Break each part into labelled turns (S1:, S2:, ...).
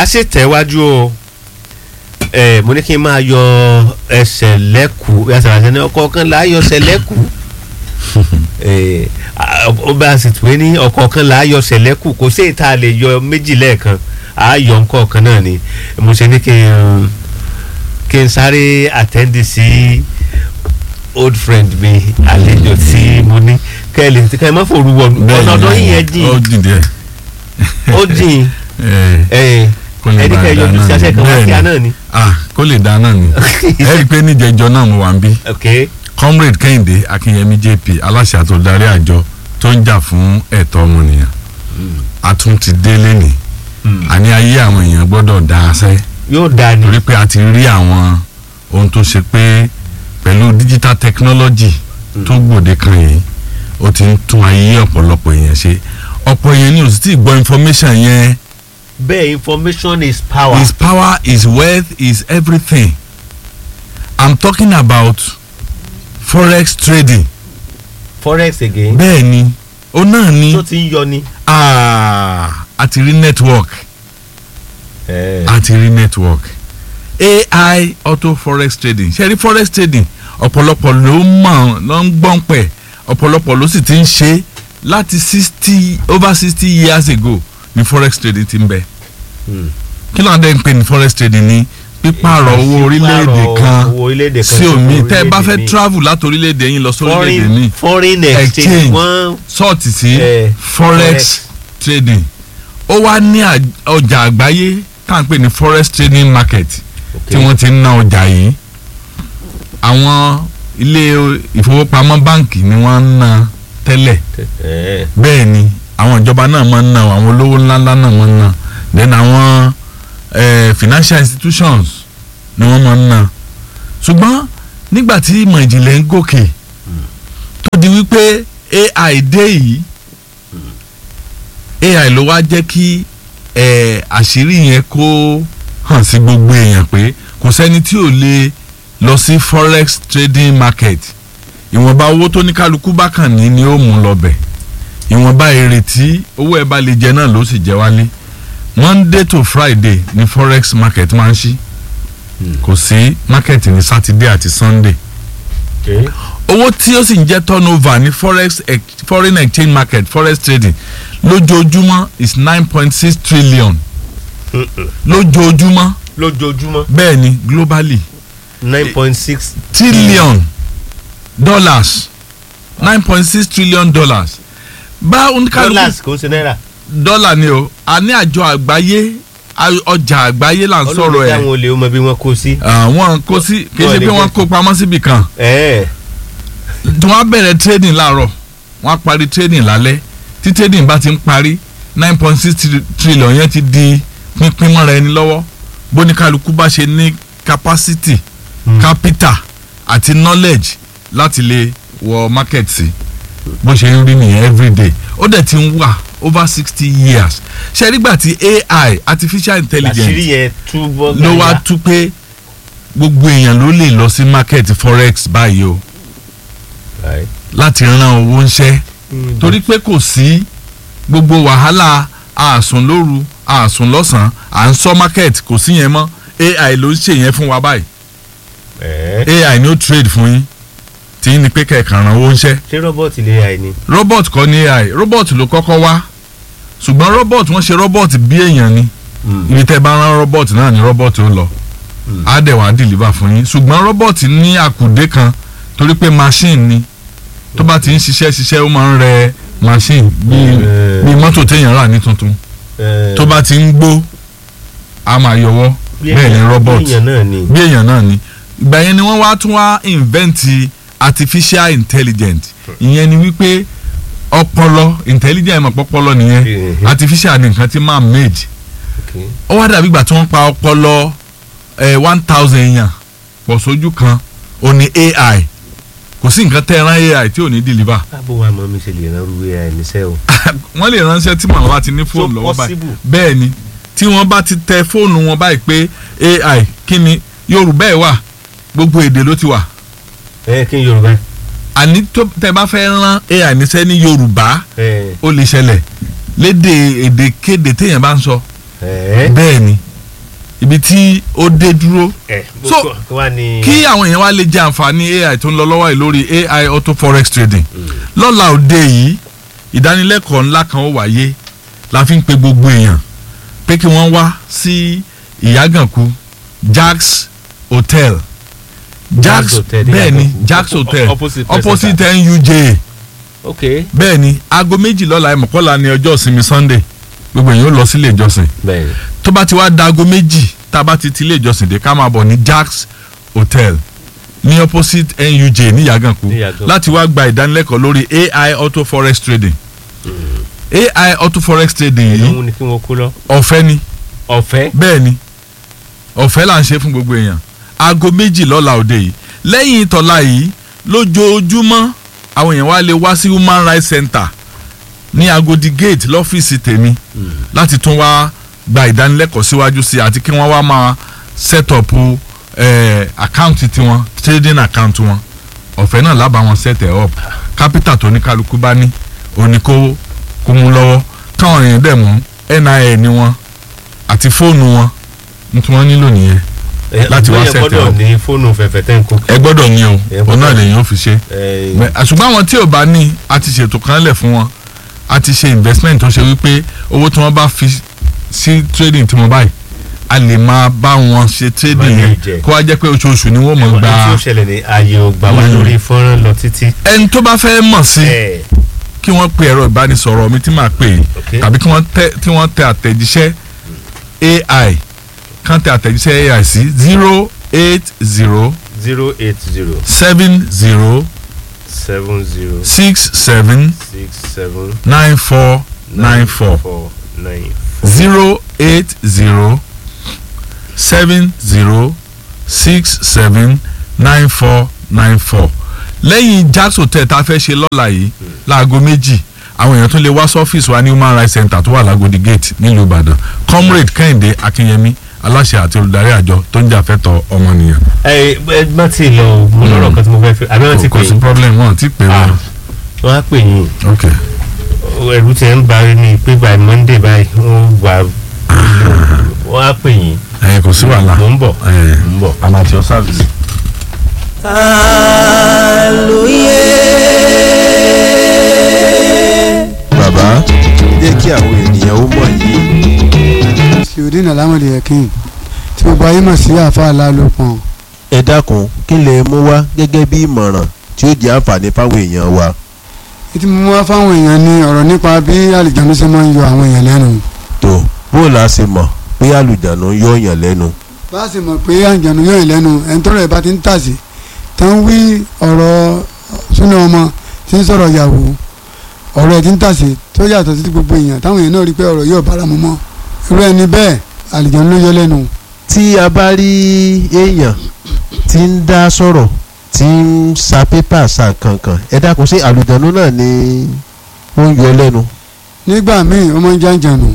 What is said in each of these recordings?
S1: sì tẹ̀wájú o ẹ mo ní kí n máa yọ ẹsẹ̀ lẹ́kù ẹsẹ̀ àti ẹni ọkọ̀ kan là á yọ ẹsẹ̀ lẹ́kù ẹ ó bá sì tún ní ọkọ̀ kan là á yọ ẹsẹ̀ lẹ́kù kò sí ìta lè yọ méjì lẹ́ẹ̀kan à á yọ nǹkan kan náà ni mo ṣe ní kí n kí n sáré àtẹ́ndì sí old friend mi àlejò tí mo ní kẹ́ ẹ lè kẹ́ ẹ má fòrú wọ ọ̀nà ọ̀dọ́ yìí yẹn jìn
S2: ó jìn díẹ̀.
S1: ó jìn
S2: ẹ
S1: ẹ
S2: kó lè
S1: ẹni
S2: bá
S1: kẹ́ ẹ
S2: a
S1: yọjú sí
S2: dáná
S1: aṣẹ́
S2: ni.
S1: kan wá
S2: Bẹ́ẹ̀ni.
S1: kíá náà ni.
S2: ah kó lè dáná ni ẹ rí i pé níjẹjọ náà mo wà ń bí
S1: ok
S2: comrade kẹ́hìndé akínyẹmí jp aláṣẹ àtòdarí àjọ tó ń jà fún ẹ̀tọ́ ọmọnìyàn a tún ti dé lẹ́nìí àní ayé àwọn èèyàn gbọ́dọ̀ dá a sẹ́
S1: yóò dáa ni
S2: torí pé a ti rí àwọn ohun tó ṣe pé pẹ̀lú digital technology tó gbòde kan yìí ó ti ń tún ayé ọ̀pọ̀lọpọ̀ èèyàn ṣe ọ̀pọ̀ èèyàn ni ò sì tí ì gbọ́ information yẹn
S1: bẹ́ẹ̀ information is power.
S2: his power his wealth is everything i'm talking about forex trading
S1: forex again
S2: bẹ́ẹ̀ ni ó náà ni
S1: tó ti ń yọ ni.
S2: ah, a ti rí network a ti rí network ai auto forex trading ṣe rí forex trading ọ̀pọ̀lọpọ̀ ló mọ̀ ló ń gbọ́n pẹ̀ ọ̀pọ̀lọpọ̀ ló sì ti ń ṣe láti sixty over sixty years ago ni forex trading ti ń bẹ
S1: Hmm.
S2: kí ló ń dẹ́ ń pè ní forex trading ní pípààrọ̀ owó orílẹ̀-èdè kan
S1: owó orílẹ̀-èdè kan
S2: sí omi
S1: owó
S2: tẹ́ ẹ bá
S1: orílẹ̀-èdè
S2: fẹ́
S1: míì.
S2: travel láti orílẹ̀-èdè yín lọ sí orílẹ̀-èdè
S1: foreign
S2: míì
S1: foreign exchange
S2: Exchange.
S1: wọ́n
S2: sọ́ọ̀tì sí
S1: Eh,
S2: forex
S1: forex.
S2: trading ó wá ní àj- ọjà àgbáyé tá à ń pè ní forex trading market tí wọ́n ti ń ná ọjà yìí àwọn ilé ìfowópamọ́ báǹkì ni wọ́n ń ná tẹ́lẹ̀
S1: Eh,
S2: bẹ́ẹ̀ ni àwọn ìjọba náà máa ń ná àwọn olówó ńláńlá náà máa ń ná then àwọn eh, financial institutions ni wọ́n máa ń ná ṣùgbọ́n nígbà tí ìmọ̀ ìjìnlẹ̀ ń gòkè tó di wípé AI dé yìí AI ló wá jẹ́ kí eh, àṣírí yẹn kó hàn sí gbogbo èèyàn pé kò sẹ́ni tí ò lè lọ sí forex trading market ìwọ̀nba owó tó ní kálukú bá kàn ní ni ó mú lọ bẹ̀ ìwọ̀nba èrè tí owó ẹ̀ bá lè jẹ náà ló sì jẹ wálé monday to friday ni forex market máa ń ṣí kò sí market ní saturday àti sunday
S1: okay.
S2: owó tí ó sì ń jẹ́ turnover ní forex ex- foreign exchange market forex trading lójoojúmọ́ is nine point six trillion lójoojúmọ́
S1: lójoojúmọ́
S2: bẹ́ẹ̀ ni globally
S1: nine point six
S2: trillion dollars nine point six trillion dollars bá oníkàlùkù
S1: dollars kò ń ṣe náírà.
S2: dọ́là ni o a ní àjọ àgbáyé a- ọjà àgbáyé là ń sọ̀rọ̀
S1: ọlọ́run
S2: ẹ̀
S1: táwọn olè ó mọ bí wọ́n kó sí.
S2: àwọn kó sí kì í ṣe
S1: Wọ́n
S2: pé
S1: lè
S2: wọ́n
S1: jẹ́-
S2: kó pamọ́ síbì kan
S1: Eh,
S2: tí wọ́n á bẹ̀rẹ̀ trading láàárọ̀ wọ́n á parí trading lálẹ́ tí trading bá ti ń parí nine point six trillion yẹn ti di pínpín mọ́ra ẹni lọ́wọ́ bóníkálukú bá ṣe ní capacity
S1: Hmm.
S2: capital àti knowledge láti lè wọ market sí bó ṣe ń rí nìyẹn everyday ó dẹ̀ ti ń wà over sixty years ṣe nígbà tí AI artificial intelligence
S1: àṣírí yẹn túbọ̀
S2: ló wá
S1: gbàgbà.
S2: tú pé gbogbo èèyàn ló lè lọ sí market forex báyìí o
S1: Right.
S2: láti ran owó ńṣẹ́
S1: Mm,
S2: torí pé kò sí gbogbo wàhálà àsùn lóru àsùn lọ́sàn-án à ń sọ market kò sí yẹn mọ́ AI ló ń ṣe yẹn fún wa báyìí
S1: eh,
S2: AI ni ó trade fún yín tí yín ni pé kẹ̀kàn ran owó ńṣẹ́
S1: ṣé rọ́bọ̀tì lè ra ẹni.
S2: robot kọ́ ni AI robot ló kọ́kọ́ wá ṣùgbọ́n robot wọ́n ṣe robot bí èèyàn ni ibi tẹ́ bá rán robot náà ni robot ó lọ
S1: Mm.
S2: á dẹ̀ wá deliver fún yín ṣùgbọ́n robot ní àkùdé kan torí pé machine ni tó bá ti ń ṣiṣẹ́ ṣiṣẹ́ ó máa ń rẹ machine bíi
S1: Eh.
S2: bíi mọ́tò téèyàn rà ní tuntun
S1: Eh,
S2: tó bá ti ń gbó a máa yọwọ́
S1: bí
S2: bẹ́ẹ̀ ni
S1: èèyàn-
S2: robot
S1: bí èèyàn náà ni.
S2: bí èèyàn náà ni ìgbà yẹn ni wọ́n wá tún wá invent artificial intelligence ìyẹn ni wípé ọpọlọ intelligent mọ̀ pọ́pọ́lọ nìyẹn
S1: Mhm.
S2: artificial ni nǹkan tí man made
S1: Okay.
S2: ó wá dàbí ìgbà tí wọ́n pa ọpọlọ one thousand èèyàn pọ̀ sójú kan ó ní AI kò sí nǹkan tẹ́ ẹ rán AI tí ò ní deliver
S1: báwo wa mọ mi ṣe lè ran irú ai níṣẹ́ o.
S2: wọ́n lè ránṣẹ́ tí màmá bá ti ní fóònù
S1: So
S2: lọ́wọ́ báyìí
S1: possible.
S2: bẹ́ẹ̀ ni tí wọ́n bá ti tẹ fóònù wọn báyìí pé AI kí ni Yorùbá ẹ̀ wà gbogbo èdè ló ti wà
S1: ẹ kí n yorùbá.
S2: àní tó tẹ bá fẹ́ rán AI níṣẹ́ ní Yorùbá
S1: ẹ
S2: ó lè ṣẹlẹ̀ lédè èdè kéde téèyàn bá ń sọ
S1: ẹ
S2: bẹ́ẹ̀ ni ibi tí ó dé dúró
S1: ẹ
S2: So,
S1: kí wàá ní.
S2: kí àwọn èèyàn wá lè jẹ àǹfààní ai tó ń lọ lọ́wọ́ yìí lórí ai auto forex trading lọ́la òde yìí ìdánilẹ́kọ̀ọ́ ńlá kan ó wáyé la fi ń pe gbogbo èèyàn pé kí wọ́n wá sí ìyágànkù jax hotel jax
S1: Hotel ní
S2: bẹ́ẹ̀ ni
S1: Ìyágànkù.
S2: jax hotel
S1: Opposite Press
S2: opposite nuj
S1: ok
S2: bẹ́ẹ̀ ni aago méjì lọ́la ẹ̀mọ̀kọ́lá ni ọjọ́ ìsinmi sunday gbogbo èèyàn ó lọ sílé ìjọsìn
S1: bẹ́ẹ̀
S2: tó bá ti wá da aago méjì tá a bá ti ti ilé ìjọsìn dé ká máa bọ̀ ní jax hotel ní opposite nuj ní yàgànkú
S1: Ní Yàgànkú.
S2: láti wá gba ìdánilẹ́kọ̀ọ́ lórí ai auto forex trading ai auto forex trading yìí
S1: ìlú ni kí wọ́n kú lọ.
S2: ọ̀fẹ́ ni
S1: ọ̀fẹ́.
S2: bẹ́ẹ̀ ni ọ̀fẹ́ là ń ṣe fún gbogbo èèyàn aago méjì lọ́la òde yìí lẹ́yìn ìtọ́lá yìí lójoojúmọ́ àwọn èèyàn wá lè wá sí human rights center ní agodi gate lọ́fíìsì tèmi láti tún wá gba ìdánilẹ́kọ̀ọ́ síwájú sí i àti kí wọ́n wá máa set up eh, account tiwọn trading account wọn ọ̀fẹ́ náà lábàá wọn set it up capital tó ní kálukú bá ní òní kó kó mú lọ́wọ́ káwọn èèyàn dẹ̀ mú nin ni wọn àti fóònù wọn ní tí wọ́n nílò nìyẹn láti wá
S1: bóyá
S2: set
S1: gbọ́dọ̀
S2: up.
S1: ní fóònù fẹ̀fẹ̀ tẹ́ ń kó.
S2: ẹ gbọ́dọ̀ ní o
S1: Ẹ
S2: òun náà
S1: gbọ́dọ̀.
S2: lèyìn ó fi ṣe
S1: ẹ
S2: Mẹ- ṣùgbọ́n àwọn tí ò bá ní a ti ṣètò kan lẹ̀ fún wọn a ti ṣe investment tó ṣe wípé owó tí wọ́n bá fi sí trading tí mo báyìí a lè máa bá wọn ṣe trading
S1: Máa
S2: yẹn
S1: lè jẹ.
S2: kó wá jẹ́ pé oṣooṣù ni wọ́n mọ̀
S1: ohun tí ó
S2: gba
S1: ṣẹlẹ̀ ní ààyè ò gbà wá
S2: Mm.
S1: lórí fọ́nrán lọ títí.
S2: ẹni tó bá fẹ́ mọ̀ sí
S1: ẹ
S2: kí wọ́n pe ẹ̀rọ ìbánisọ̀rọ̀ mi tí màá pè é
S1: ok
S2: tàbí kí wọ́n tẹ tí wọ́n tẹ àtẹ̀jíṣẹ́ ai kàn tẹ àtẹ̀jíṣẹ́ ai sí zero eight zero
S1: zero eight zero
S2: seven zero
S1: seven zero
S2: six seven
S1: six seven
S2: nine four nine four
S1: four nine.
S2: zero eight zero seven zero six seven nine four nine four lẹ́yìn jax hotel tá a fẹ́ ṣe lọ́la yìí láago méjì àwọn èèyàn tún lè wá sọ́fíìsì wa ní human rights center tó wà lágodi gate nílùú ìbàdàn comrade kẹ́hìndé akínyẹmí aláṣẹ àti olùdarí àjọ tó ń jà fẹ́tọ̀ ọmọnìyàn.
S1: ẹ ẹ má ti lọ mo lọ́rọ̀ kan tí mo fẹ́ fi àbí wọ́n ti
S2: kò
S1: pè
S2: sí
S1: yín
S2: problem wọn ti pè
S1: Ah.
S2: wọn.
S1: wọ́n á pè yín
S2: ok
S1: ẹ̀rù tí ẹ ń bá ní pé by monday báyìí wọ́n wà wọ́n á pè yín
S2: ẹ kò sí wàhálà.
S1: mò ń bọ̀
S2: ẹ
S1: mò ń bọ̀.
S2: amateur service.
S3: bàbá jẹ́ kí àwọn ènìyàn ó mọ̀ yìí.
S4: ṣèwádìí alámọ̀lì ẹ̀kín tí gbogbo ayé mọ̀ sí àáfàá lálòpọ̀n
S3: ẹ dákun kí lè mú wá gẹ́gẹ́ bí ìmọ̀ràn tí ó jẹ́ àǹfààní fáwọn èèyàn wa.
S4: ètí mo mú wá fáwọn èèyàn ní ọ̀rọ̀ nípa bí àlìjánu ṣe máa ń yọ àwọn èèyàn lẹ́nu
S3: tó bó la ṣe mọ̀ pé àlùjánu yọ yàn lẹ́nu.
S4: bá a sì mọ̀ pé àlìjánu yọ èèyàn lẹ́nu ẹni tọ́rọ̀ ẹ̀ bá ti ń tàsí tó ń wí ọ̀rọ̀ súnà ọmọ tí ń sọ̀rọ̀ ìyàwó ọ̀rọ̀ ẹ̀ ti ń tàsí tó yàtọ̀ sí ti gbogbo èèyàn táwọn èèyàn náà rí pé ọ̀rọ̀ yóò bára mu mọ́ irú ẹni bẹ́ẹ̀ àlìjánu ló yọ lẹ́nu
S3: tí a bá rí èèyàn tí ń dá sọ̀rọ̀ tí ń sa pépà sa kankan ẹ dákun sí àlùjánu náà ni ó ń yọ lẹ́nu.
S4: nígbà míì ó máa ń jàǹjànù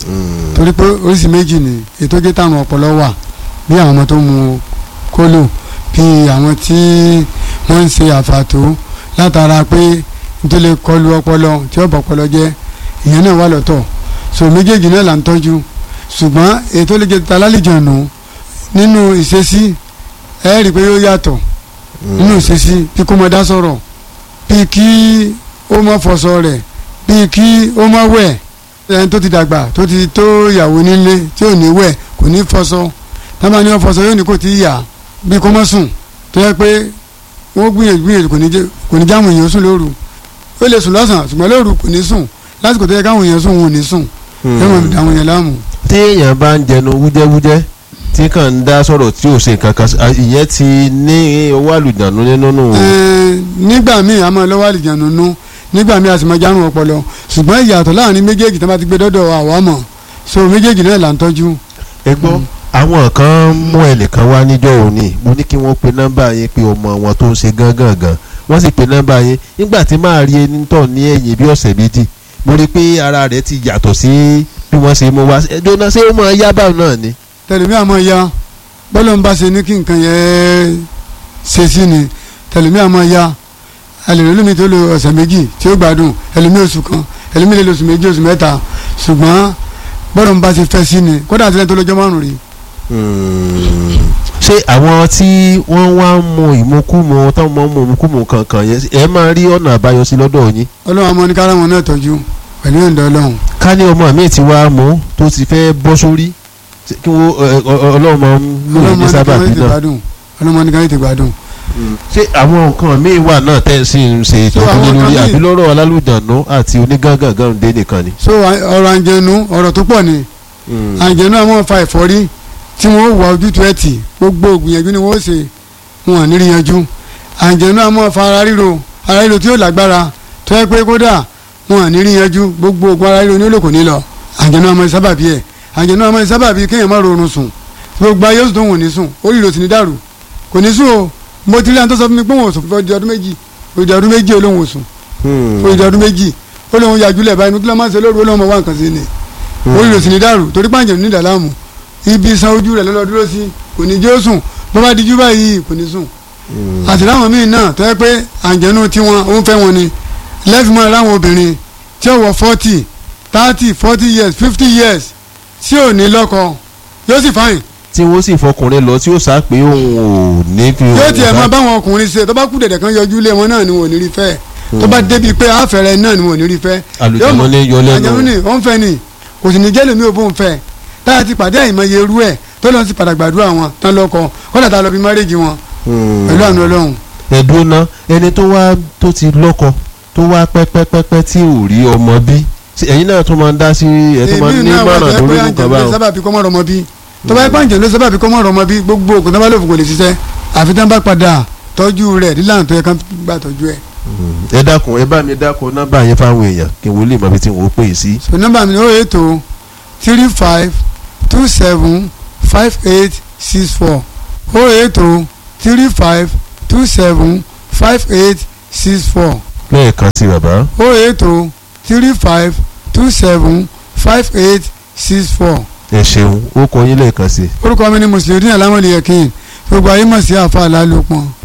S4: torí pé oríṣi méjì ni ètò jẹ́ táwọn ọpọlọ wà bí àwọn ọmọ tó mu kólò bí àwọn tí wọ́n ń ṣe àfàtó látara pé nítorí lè kọlu ọpọlọ tí ó bọ̀ ọpọlọ jẹ́ ìyẹn náà wà lọ́tọ̀ so méjèèjì náà là ń tọ́jú ṣùgbọ́n ètò lè jẹ́ találìjànù nínú ìṣesí ẹ rí i pé yóò yàtọ̀ nínú ìṣesí bí kò mọ dá sọ̀rọ̀ bí kí ó mọ fọṣọ rẹ̀ bí kí ó mọ wẹ̀ ẹni tó ti dàgbà tó ti tó ìyàwó nílé tí ò ní wẹ̀ kò ní fọṣọ tábà ní wọn fọṣọ yóò ní kò tí ì yà bí kò mọ sùn tó yẹ pé wọ́n gbìyànjú gbìyànjú kò ní jẹ́ kò ní jáwọn èèyàn sùn lóru ó lè sùn lọ́sàn-án ṣùgbọ́n lóru kò ní sùn lásìkò tó yẹ káwọn èèyàn sùn wọn ò ní sùn ẹ̀wọ̀n àwọn èèyàn láàmú.
S3: tí èèyàn bá ń jẹnu wújẹ́wújẹ́ tí kàn ń dá sọ̀rọ̀ tí ò ṣe kankan sí- à, ìyẹn ti ní owó àlùjánu nínú nù.
S4: Ẹ̀ẹ́n, nígbà míì a máa lọ́wọ́ àlìjánu nú nígbà míì a sì máa járun ọpọlọ ṣùgbọ́n ìyàtọ̀ láàrin méjèèjì tó bá ti gbé dọ́dọ̀ àwa mọ̀ so méjèèjì náà là ń tọ́jú.
S3: ẹ gbọ́ àwọn kan mú ẹnìkan wá níjọ́ òní mo ní kí wọ́n pe nọ́mbà yẹn pé ọmọ wọn tó ń ṣe gángan gan wọ́n sì pe nọ́mbà yẹn nígbà tí máa rí ẹni tọ̀ ní ẹ̀yìn bí ọ̀sẹ̀ méjì mo rí i pé ara rẹ̀ ti yàtọ̀ sí bí wọ́n ṣe mú wá ẹjọ́ náà ṣé ó mọ yábà náà ni.
S4: tẹlifí àmọ́ ya bọ́lá ń bá ṣe ní kí nǹkan yẹn ṣe sí ni tẹlifí àmọ́ ya ẹlẹ́rìí lómi tó lo ọ̀sẹ̀ méjì tí ó gbádùn ẹlẹ́mí oṣù kan ẹlẹ́mí lè lo oṣù méjì oṣù mẹ́ta ṣùgbọ́n bọ́lá ń bá ṣe fẹ́ sí ni kódà àti lẹ́yìn tó lọ́jọ́ márùn-ún rí
S3: Mm. ṣé àwọn tí wọ́n wá ń mu ìmukúmu táwọn máa ń mu ìmukúmu kankan yẹn ẹ máa rí ọ̀nà àbáyọ sí lọ́dọ̀ yín
S4: ọlọ́run ọmọ ní kára wọn náà tọ́jú pẹ̀lú ìyọ̀ǹda ọlọ́run
S3: ká ní ọmọ mi ti wá mú tó ti fẹ́ bọ́ sórí ṣé kí wọ́n ẹ, ọ- ọ- ọlọ́run máa ń lò
S4: ọlọ́run
S3: ní
S4: ọmọ ní kára
S3: sábàbí
S4: tètè
S3: náà
S4: gbádùn ọlọ́run ọmọ ní kára tètè gbádùn.
S3: ṣé àwọn nǹkan míì wà náà tẹ́ ẹ sì ń ṣe
S4: So,
S3: ìtọ́jú
S4: àwọn
S3: lé lórí
S4: nǹkan míì-
S3: àbí lọ́rọ̀ alálùjànú àti onígángangan dé nìkan ni.
S4: so à- ọ̀rọ̀ àǹjẹ̀nu ọ̀rọ̀ tó pọ̀ ni àǹjẹ̀nu àwọn fa ẹ̀fọ́rí tí wọ́n wà ojútùú ẹ̀ tì gbogbo ògbìyànjú ni wọ́n ṣe wọn ò ní rí yanjú àǹjẹ̀nu àwọn fa ara ríro ara ríro tí yóò lágbára tó yẹ pé kódà wọn ò ní rí yanjú gbogbo ògùn ara ríro ní olóko ní lọ àǹjẹ̀nu àwọn sábàbí ẹ̀ àǹjẹ̀nu àwọn sábàbí kéèyàn má rọrùn sùn gbogbo ayé oṣù tó wò ní sùn orí ìrò sì ní dàrú kò ní sùn o mo ti rí àwọn tó sọ fún mi pé wọn ò sùn fún ọdún méjì ọdún ọdún méjì olóhùn ò sùn fún ìdí ọdún méjì ó lóun yàjúlẹ̀ báyìí nítorí máa ń ṣe lóru ó lóun máa wá nǹkan sí ni orí rẹ̀ sì ní dàrú torí pàǹjẹ̀ ní ìdàlámù ibi san ojú rẹ̀ lọ́lọ́ dúró sí kò ní jẹ́ ó sùn bó bá dijú báyìí kò ní sùn àti láwọn míì náà tó yẹ pé àǹjẹ̀nu tiwọn ó ń fẹ́ wọn ni lẹ́fì mọ́ láwọn obìnrin tí ó wọ forty thirty forty years fifty years tí ò ní lọ́kọ yóò sì fáyìn
S3: tí wọ́n sì fọkùnrin lọ tí ó sá pé òun ò ní fi
S4: yóò
S3: òun
S4: tiẹ̀
S3: bá-
S4: máa báwọn ọkùnrin ṣe tó bá kú dẹ̀dẹ̀ kan yọjú lé wọn náà ni wọn ò ní rí fẹ́ tó bá débi pé àfẹ́rẹ́ náà ni wọn ò ní rí fẹ́
S3: àlùjànnú ní yọ
S4: àjẹmú ni
S3: lẹ́nu
S4: ó ń fẹ́ ni kò sì ní jẹ́ lèmi ò bó ń fẹ́ táyà ti pàdé àìmọye irú ẹ̀ tó lọ sí padà gbàdúrà wọn tán lọ́kọ kọ́dà tá a lọ bí márèjì wọn pẹ̀lú àánú ọlọ́run
S3: ẹ̀dùn náà ẹni tó wá tó ti lọ́kọ tó wá pẹ́pẹ́pẹ́pẹ́ tí ò rí ọmọ bí ṣé ẹ̀yin náà tó máa ń dá sí ẹ̀ tó máa ń ní
S4: náà wà
S3: mọ̀ràn
S4: tó
S3: lórí
S4: yẹ pé
S3: nǹkan
S4: àjẹmú ló
S3: báwọn.
S4: sábà bí kọ́mọ́ rọmọ bí tó bá yẹ pé àjẹmú ló sábà bí kọ́mọ́ rọmọ bí gbogbo ògùn tó bá lò fún kò lè ṣiṣẹ́ àfi tán bá padà tọ́jú rẹ̀ nílànà tó yẹ kán gbà tọ́jú ẹ̀.
S3: ẹ dákun ẹ bá mi dákun nọ́mbà yẹn fáwọn èèyàn kí n wò lè mọ ibi tí n ò pè é sí.
S4: so nọ́mbà mi ni ó ètò three five two seven five eight six four ó ètò three five two seven five eight six four
S3: lẹ́ẹ̀kan sí bàbá.
S4: ó ètò three five two seven five eight six four
S3: ẹ ṣeun ó kọ yín lẹ́ẹ̀kan sí.
S4: orúkọ mi ni mùsùlùmí alámọ̀lẹ́yẹ̀kìn gbogbo ayé mọ̀ sí àfa àlálòpọ̀